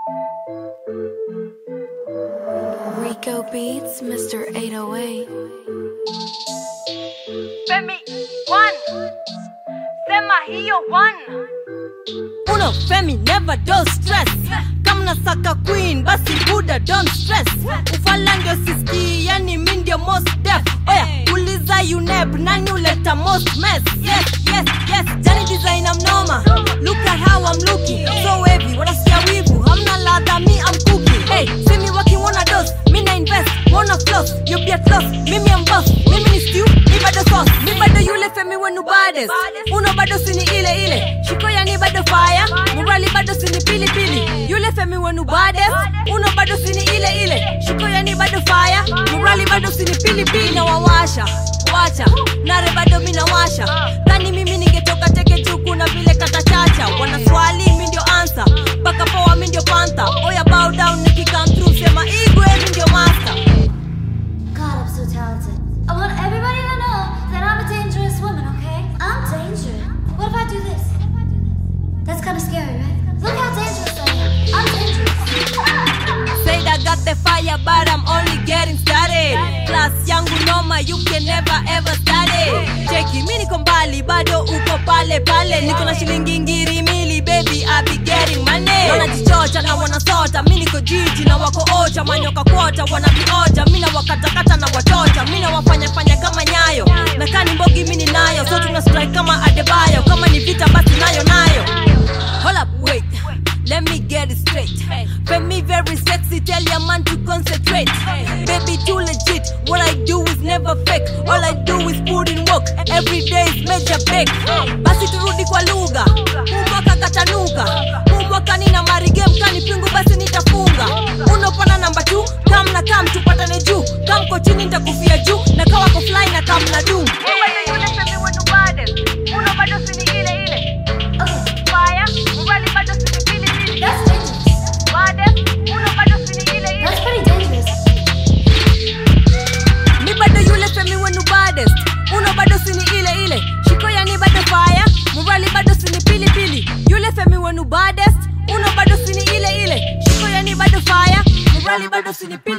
Rico Beats, Mr. 808. Femi one, sema hiyo one. Uno Femi never don't stress kama nasaka queen basi buda don't stress ufala ndio siski yani mi ndio most def oya uliza uneb nani uleta most mess yes yes yes jani designer mnoma look at how I'm looking so heavy wanasikia wivu hamna ladha mi I'm cooking hey see me working wanna dose mi na invest wanna floss you be at loss mimi am boss mimi ni stew mi bado sauce mi bado yule Femi wenu baddest uno bado sini ile ile shiko yani bado fire murali bado sini pili pili yule Femi wenu baddest uno bado sini ile ile shiko yani bado fire murali bado sini pili pili na wawasha wacha nare bado mina washa dhani mimi ningetoka teke tu kuna vile katachacha wana swali mi ndio answer mpaka poa mi ndio panther oya bow down nikikam through sema igwe mi ndio master God, I'm so talented. I want everybody to know that I'm a dangerous woman, okay? I'm dangerous. What if I do this? That's kind of scary, right? Look how dangerous I am. I'm dangerous. Said I got the fire, but I'm only getting started. Class yangu noma, you can never ever start it. Cheki, mi niko mbali, bado uko pale pale. Niko na shilingi ngiri mili, baby, I be getting money. Wanajichocha na wanasota, mi niko jiji na wako ocha, manyoka kwota, wanavioja, mi na wakatakata na wachocha, mi na wafanya fanya kama nyayo. Na kani mbogi mi ninayo, so tuna strike kama Adebayo, kama ni vita basi nayo nayo. Hold up, wait. Let me get it straight. Femi very sexy, tell your man to concentrate. Baby too legit, what I do is never fake. All I do is put in work. Every day is major break. Basi turudi kwa lugha, umwaka katanuka, umwaka nina marige mkani pingu basi nitafunga. Unopana namba 2, kam na kam tupatane juu, kam ko chini nitakufia juu, na kawa ko fly na kam na doom. Mi bado yule Femi wenu baddest, uno bado sini ile ile. Okay, Fire, murali bado sini pili pili. that's dangerous. Baddest, uno bado sini ile ile. That's pretty dangerous. mi bado yule femi wenu baddest uno bado sini ile ile shiko yani bado fire murali bado sini pili pili yule femi wenu baddest uno bado sini ile ile shiko yani bado fire murali bado sini pili